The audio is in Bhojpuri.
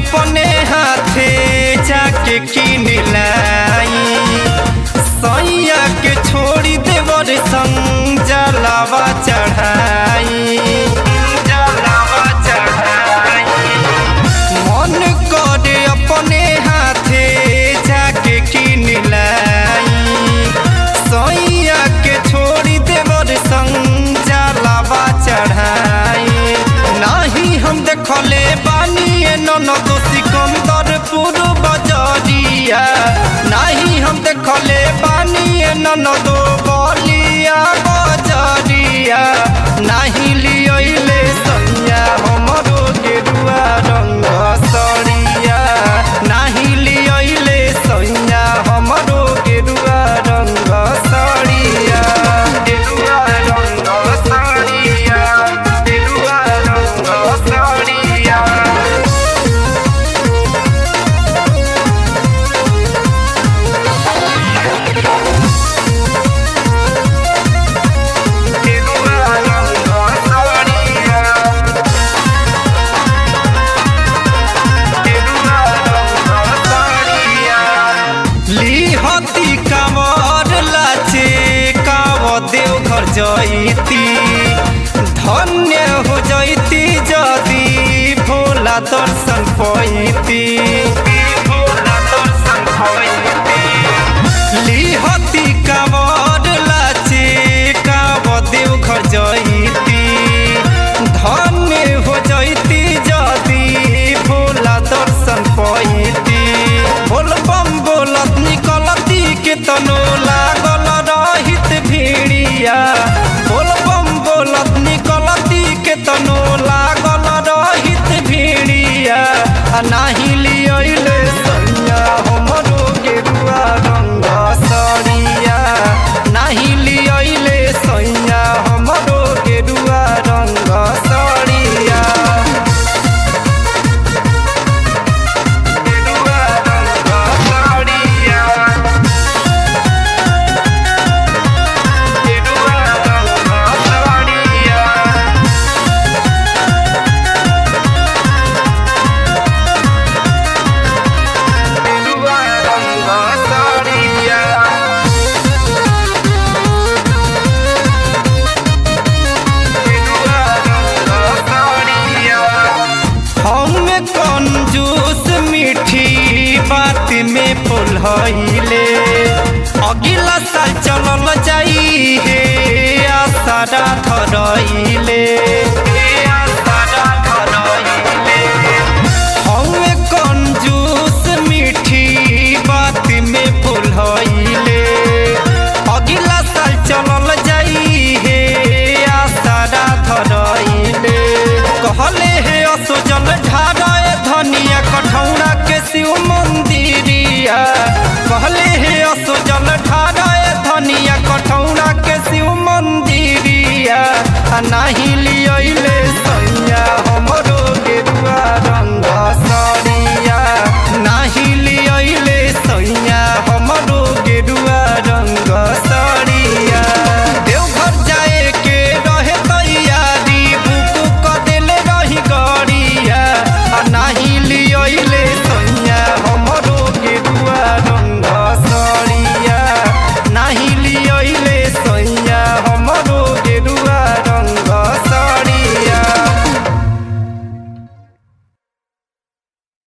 अपने हाथे जाके किन लाई सैया के छोड़ी देवर संग जलावा चढ़ाई जलावा चढ़ाई मन करे अपने हाथे जाके किन लाई सैया के छोड़ी देवर संग जलावा चढ़ाई नाही हम देखले बानी ननद सिकंदरपुर बजरिया नाही हम देखले बानी ननद बलिया बजरिया नाही लियले सैया हमरो गेरुआ रंग सरिया नाही लियले सैया हमरो गेरुआ रंग सरिया गेरुआ रंग सरिया गेरुआ रंग सरिया गेरुआ रंग सरिया लिहती कामर लाचे काव देव घर जैती धन्य हो जैती जदी भोला दर्शन पैती भोला दर्शन पैती लिहती कामर लाचे काव देव घर जैती धन्य हो जैती जदी भोला दर्शन पैती बोल बम बोलत निकलती के तनो लागल रहित भीड़िया बोल बम बोलत निकलती के तनो लागल रहित भीड़िया आ नाही लियले सैया हमरो गेरुआ रंग सरिया नाही लियले सैया हमरो गेरुआ रंग सरिया गेरुआ रंग सरिया गेरुआ रंग सरिया गेरुआ रंग सरिया हम कंजूस मीठी बात में फुलहैले अगिला साल चलल जाई हे आसारा धरैले